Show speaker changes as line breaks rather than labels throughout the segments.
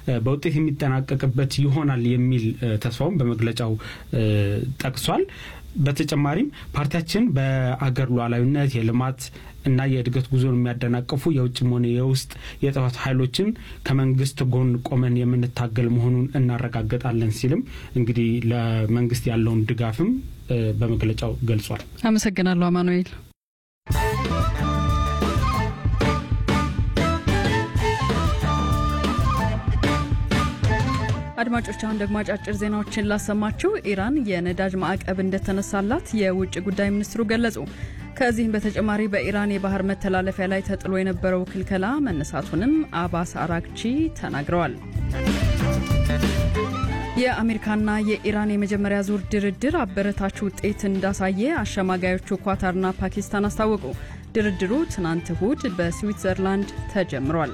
በውጤት የሚጠናቀቅበት ይሆናል የሚል ተስፋውን በመግለጫው ጠቅሷል። በተጨማሪም ፓርቲያችን በአገር ሉዓላዊነት የልማት እና የእድገት ጉዞን የሚያደናቅፉ የውጭም ሆነ የውስጥ የጥፋት ኃይሎችን ከመንግስት ጎን ቆመን የምንታገል መሆኑን እናረጋግጣለን ሲልም እንግዲህ ለመንግስት ያለውን ድጋፍም በመግለጫው ገልጿል።
አመሰግናለሁ አማኑኤል። አድማጮች አሁን ደግሞ አጫጭር ዜናዎችን ላሰማችሁ። ኢራን የነዳጅ ማዕቀብ እንደተነሳላት የውጭ ጉዳይ ሚኒስትሩ ገለጹ። ከዚህም በተጨማሪ በኢራን የባህር መተላለፊያ ላይ ተጥሎ የነበረው ክልከላ መነሳቱንም አባስ አራግቺ ተናግረዋል። የአሜሪካና የኢራን የመጀመሪያ ዙር ድርድር አበረታች ውጤት እንዳሳየ አሸማጋዮቹ ኳታርና ፓኪስታን አስታወቁ። ድርድሩ ትናንት እሁድ በስዊትዘርላንድ ተጀምሯል።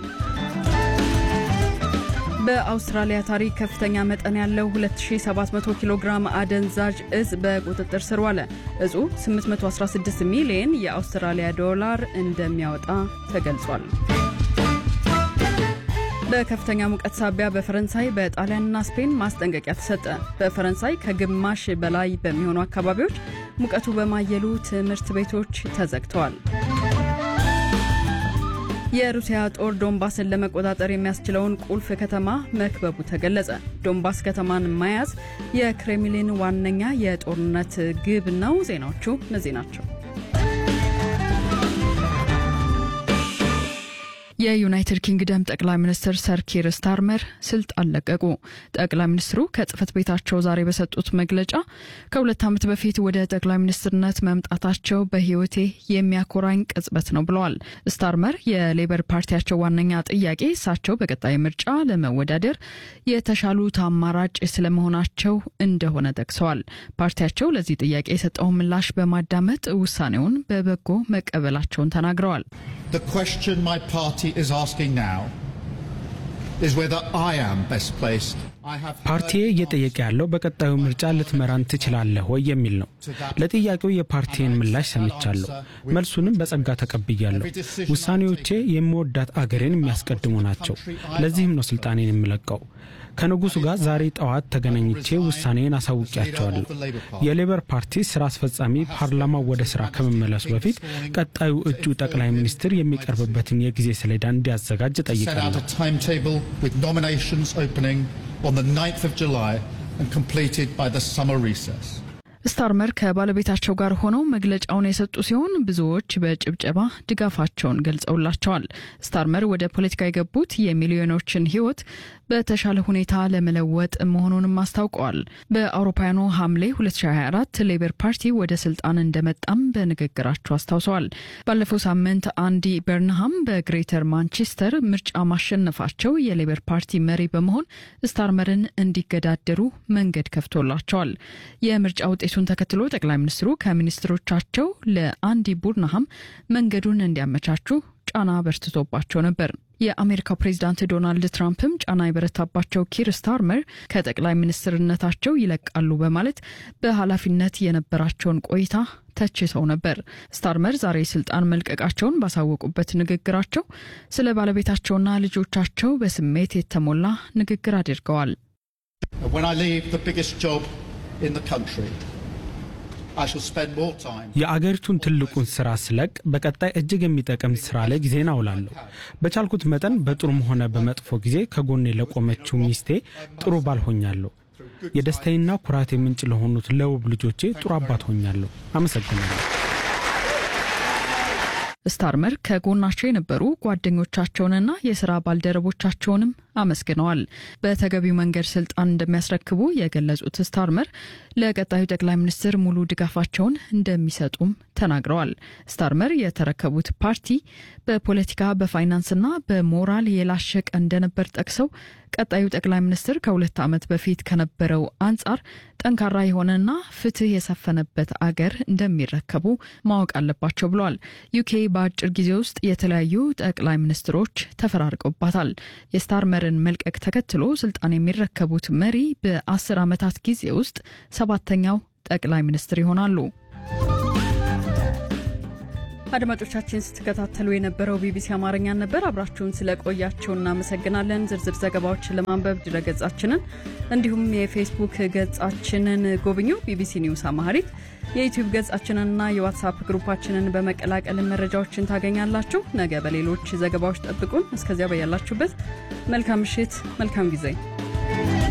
በአውስትራሊያ ታሪክ ከፍተኛ መጠን ያለው 2700 ኪሎ ግራም አደንዛዥ እጽ በቁጥጥር ስር ዋለ። እጹ 816 ሚሊዮን የአውስትራሊያ ዶላር እንደሚያወጣ ተገልጿል። በከፍተኛ ሙቀት ሳቢያ በፈረንሳይ በጣሊያንና ስፔን ማስጠንቀቂያ ተሰጠ። በፈረንሳይ ከግማሽ በላይ በሚሆኑ አካባቢዎች ሙቀቱ በማየሉ ትምህርት ቤቶች ተዘግተዋል። የሩሲያ ጦር ዶንባስን ለመቆጣጠር የሚያስችለውን ቁልፍ ከተማ መክበቡ ተገለጸ። ዶንባስ ከተማን መያዝ የክሬምሊን ዋነኛ የጦርነት ግብ ነው። ዜናዎቹ እነዚህ ናቸው። የዩናይትድ ኪንግደም ጠቅላይ ሚኒስትር ሰር ኪር ስታርመር ስልጣን ለቀቁ። ጠቅላይ ሚኒስትሩ ከጽህፈት ቤታቸው ዛሬ በሰጡት መግለጫ ከሁለት ዓመት በፊት ወደ ጠቅላይ ሚኒስትርነት መምጣታቸው በሕይወቴ የሚያኮራኝ ቅጽበት ነው ብለዋል። ስታርመር የሌበር ፓርቲያቸው ዋነኛ ጥያቄ እሳቸው በቀጣይ ምርጫ ለመወዳደር የተሻሉት አማራጭ ስለመሆናቸው እንደሆነ ጠቅሰዋል። ፓርቲያቸው ለዚህ ጥያቄ የሰጠውን ምላሽ በማዳመጥ ውሳኔውን በበጎ መቀበላቸውን ተናግረዋል።
The question my party is asking now is whether I am best placed.
ፓርቲዬ እየጠየቀ ያለው በቀጣዩ ምርጫ ልትመራን ትችላለህ ወይ የሚል ነው። ለጥያቄው የፓርቲን ምላሽ ሰምቻለሁ፣ መልሱንም በጸጋ ተቀብያለሁ። ውሳኔዎቼ የምወዳት አገሬን የሚያስቀድሙ ናቸው። ለዚህም ነው ስልጣኔን የምለቀው። ከንጉሱ ጋር ዛሬ ጠዋት ተገናኝቼ ውሳኔን አሳውቂያቸዋለሁ። የሌበር ፓርቲ ስራ አስፈጻሚ ፓርላማው ወደ ስራ ከመመለሱ በፊት ቀጣዩ እጩ ጠቅላይ ሚኒስትር የሚቀርብበትን የጊዜ ሰሌዳ እንዲያዘጋጅ ጠይቃለሁ።
on the 9th of July and completed by the summer recess.
ስታርመር ከባለቤታቸው ጋር ሆነው መግለጫውን የሰጡ ሲሆን ብዙዎች በጭብጨባ ድጋፋቸውን ገልጸውላቸዋል። ስታርመር ወደ ፖለቲካ የገቡት የሚሊዮኖችን ሕይወት በተሻለ ሁኔታ ለመለወጥ መሆኑንም አስታውቀዋል። በአውሮፓውያኑ ሐምሌ 2024 ሌበር ፓርቲ ወደ ስልጣን እንደመጣም በንግግራቸው አስታውሰዋል። ባለፈው ሳምንት አንዲ በርንሃም በግሬተር ማንቸስተር ምርጫ ማሸነፋቸው የሌበር ፓርቲ መሪ በመሆን ስታርመርን እንዲገዳደሩ መንገድ ከፍቶላቸዋል። የምርጫ ውጤቱን ተከትሎ ጠቅላይ ሚኒስትሩ ከሚኒስትሮቻቸው ለአንዲ ቡርናሃም መንገዱን እንዲያመቻቹ ጫና በርትቶባቸው ነበር። የአሜሪካው ፕሬዚዳንት ዶናልድ ትራምፕም ጫና የበረታባቸው ኪር ስታርመር ከጠቅላይ ሚኒስትርነታቸው ይለቃሉ በማለት በኃላፊነት የነበራቸውን ቆይታ ተችተው ነበር። ስታርመር ዛሬ ስልጣን መልቀቃቸውን ባሳወቁበት ንግግራቸው ስለ ባለቤታቸውና ልጆቻቸው በስሜት የተሞላ ንግግር አድርገዋል።
የአገሪቱን ትልቁን ስራ ስለቅ በቀጣይ እጅግ የሚጠቅም ስራ ላይ ጊዜን አውላለሁ። በቻልኩት መጠን በጥሩም ሆነ በመጥፎ ጊዜ ከጎኔ ለቆመችው ሚስቴ ጥሩ ባል ሆኛለሁ። የደስታዬና ኩራቴ ምንጭ ለሆኑት ለውብ ልጆቼ ጥሩ አባት ሆኛለሁ። አመሰግናለሁ።
ስታርመር ከጎናቸው የነበሩ ጓደኞቻቸውንና የስራ ባልደረቦቻቸውንም አመስግነዋል። በተገቢው መንገድ ስልጣን እንደሚያስረክቡ የገለጹት ስታርመር ለቀጣዩ ጠቅላይ ሚኒስትር ሙሉ ድጋፋቸውን እንደሚሰጡም ተናግረዋል። ስታርመር የተረከቡት ፓርቲ በፖለቲካ በፋይናንስና በሞራል የላሸቀ እንደነበር ጠቅሰው ቀጣዩ ጠቅላይ ሚኒስትር ከሁለት ዓመት በፊት ከነበረው አንጻር ጠንካራ የሆነና ፍትህ የሰፈነበት አገር እንደሚረከቡ ማወቅ አለባቸው ብለዋል። ዩኬ በአጭር ጊዜ ውስጥ የተለያዩ ጠቅላይ ሚኒስትሮች ተፈራርቀውባታል። የስታርመርን መልቀቅ ተከትሎ ስልጣን የሚረከቡት መሪ በአስር ዓመታት ጊዜ ውስጥ ሰባተኛው ጠቅላይ ሚኒስትር ይሆናሉ። አድማጮቻችን ስትከታተሉ የነበረው ቢቢሲ አማርኛን ነበር። አብራችሁን ስለቆያችሁ እናመሰግናለን። ዝርዝር ዘገባዎችን ለማንበብ ድረገጻችንን እንዲሁም የፌስቡክ ገጻችንን ጎብኙ፣ ቢቢሲ ኒውስ አማሪክ። የዩቲዩብ ገጻችንንና የዋትሳፕ ግሩፓችንን በመቀላቀል መረጃዎችን ታገኛላችሁ። ነገ በሌሎች ዘገባዎች ጠብቁን። እስከዚያ በያላችሁበት መልካም ምሽት፣ መልካም ጊዜ